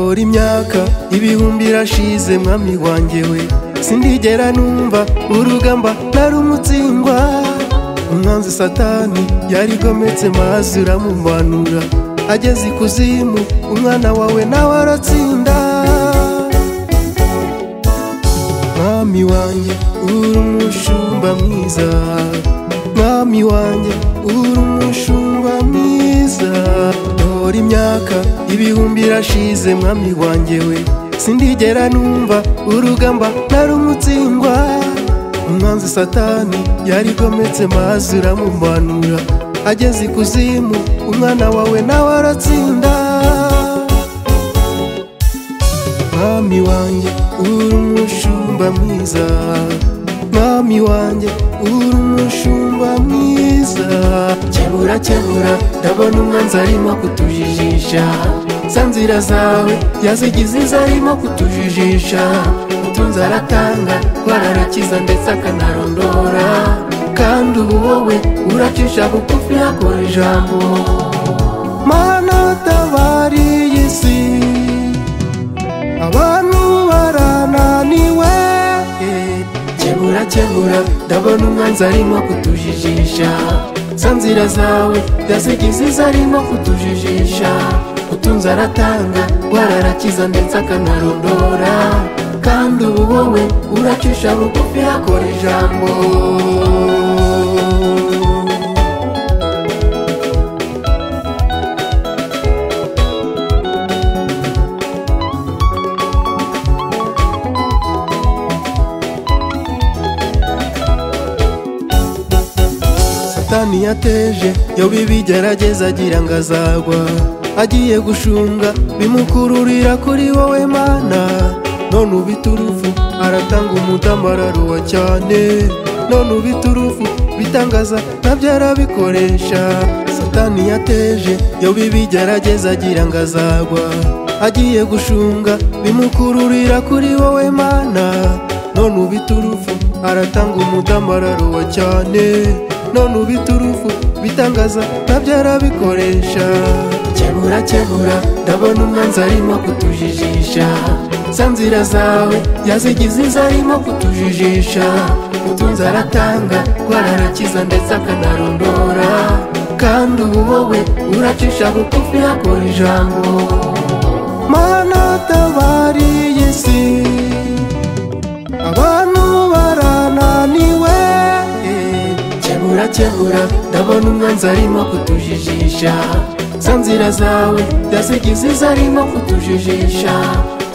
ushaka ibihumbi irashize mwami wanjye we sindigera numva urugamba narumutsingwa umwanzi satani yarigometse mazi uramumanura ageze ikuzimu umwana wawe nawe aratsinda mwami wanjye uri umushumba mwiza mwami wanjye uri umushumba mwiza dore imyaka ibihumbi irashize mwami wanjye we sindigera numva urugamba narumutsingwa umwanzi satani yarigometse mazi uramumanura ageze ikuzimu umwana wawe nawe aratsinda mwami wanjye uri umushumba mwiza mwami wanjye uri umushumba mwiza kebura kebura ndabona umwanzi arimo kutujijisha za nzira zawe yazigize izo arimo kutujijisha utunze aratanga rwararakiza ndetse akanarondora kandi ubu wowe uracisha bugufi hakora ijambo mana utabariye isi abantu barananiwe kebura kebura ndabona umwanzi arimo kutujijisha za nzira zawe yazigize izo arimo kutujijisha utunze aratanga wararakiza ndetse akanarondora kandi ubu wowe uracisha bugufi hakora ijambo satani yateje yoba ibigerageza agira ngo azagwa agiye gushunga bimukururira kuri wowe mana none ubiturufu aratanga umudamu araruwa cyane none ubiturufu bitangaza nabyo arabikoresha satani yateje yoba ibigerageza agira ngo azagwa agiye gushunga bimukururira kuri wowe mana none uba iturufu aratanga umudamu araruwa cyane none uba iturufu bitangaza nabyo arabikoresha kebura kebura ndabona umwanzi arimo kutujijisha za nzira zawe yazigize izo arimo kutujijisha utunze aratanga rwararakiza ndetse akanarondora kandi ubu wowe uracisha bugufi hakora ijambo mana utabariye isi abantu barananiwe kebura kebura ndabona umwanzi arimo kutujijisha za nzira zawe yazigize izo arimo kutujijisha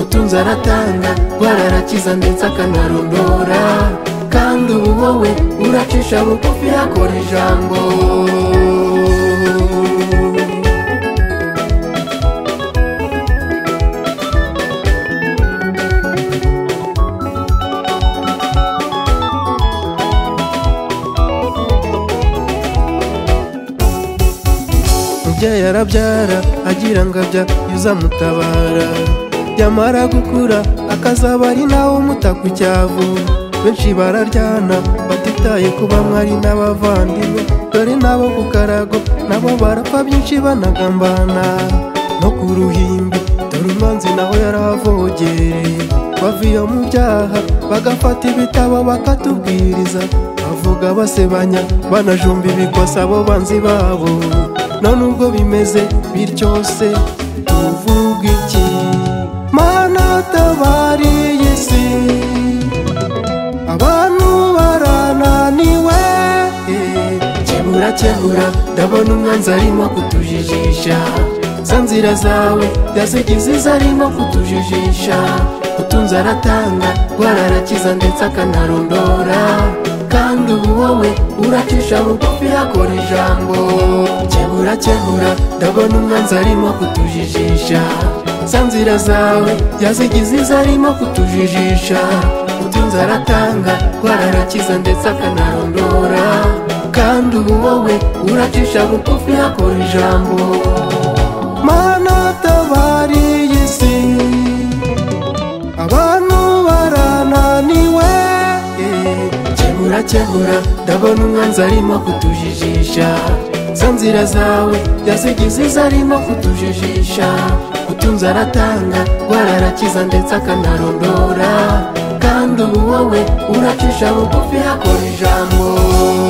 utunze aratanga rwararakiza ndetse akanarondora kandi ubu wowe uracisha bugufi hakora ijambo mubyeyi arabyara agira ngo abya yuzamutabara yamara gukura akazaba ari nawe umuta ku cyavu benshi bararyana batitaye kuba mwari n'abavandimwe dore nabo ku karago nabo barapfa byinshi banagambana no ku ruhimbi dore umwanzi nawe yaravogereye bavuye mu byaha bagafata ibitabo bakatubwiriza bavuga basebanya banajumba ibikosa abo banzi babo none ubwo bimeze bityo se tuvuga iki mana utabariye isi abantu barananiwe kebura kebura ndabona umwanzi arimo kutujijisha za nzira zawe yazigize izo arimo kutujijisha utunze aratanga rwararakiza ndetse akanarondora kandi ubu wowe uracisha bugufi hakora ijambo kebura kebura ndabona umwanzi arimo kutujijisha za nzira zawe yazigize izo arimo kutujijisha utunze aratanga rwararakiza ndetse akanarondora kandi ubu wowe uracisha bugufi hakora ijambo mana utabariye isi abantu barananiwe kebura kebura ndabona umwanzi arimo kutujijisha za nzira zawe yazigize zarimo kutujijisha utunze aratanga rwara arakiza ndetse akanarondora kandi ubu wowe uracisha bugufi hakora ijambo